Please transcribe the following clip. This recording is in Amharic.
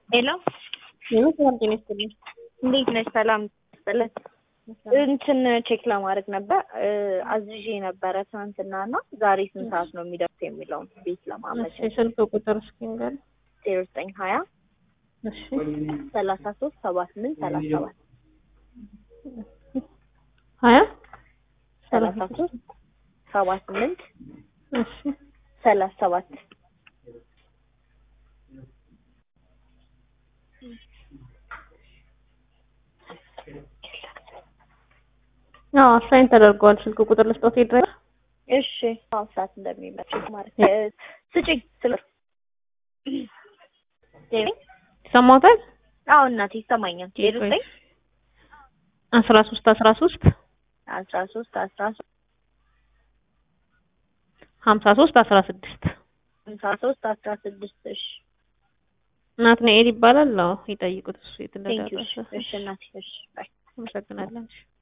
ሄሎ ሄሎ ሰላም ጤና ይስጥልኝ። እንዴት ነሽ? ሰላም ስጥልን። እንትን ቼክ ለማድረግ ነበር አዝዤ ነበረ ትናንትና እና ዛሬ ስንት ሰዓት ነው የሚደርስ የሚለውን ቤት ለማመቸ እሺ ስልክ ቁጥር እስኪ ንገር። ዜሮ ዘጠኝ ሀያ እሺ ሰላሳ ሶስት ሰባ ስምንት ሰላሳ ሰባት ሀያ ሰላሳ ሶስት ሰባ ስምንት እሺ ሰላሳ ሰባት አዎ አሳይን ተደርጓል። ስልክ ቁጥር ልስጦት ድረስ እሺ አሁን ሰዓት እንደሚመች ማለት ነው። ስጭኝ ስለ ይሰማዎታል? አዎ እናቴ ይሰማኛል። ዜሮ ዘጠኝ አስራ ሶስት አስራ ሶስት አስራ ሶስት አስራ ሶስት ሀምሳ ሶስት አስራ ስድስት ሃምሳ ሶስት አስራ ስድስት እሺ ናትናኤል ይባላል። አዎ ይጠይቁት እሱ የት ቴንኪው እንደደረሰ። እሺ እናቴ እሺ ባይ አመሰግናለን። እሺ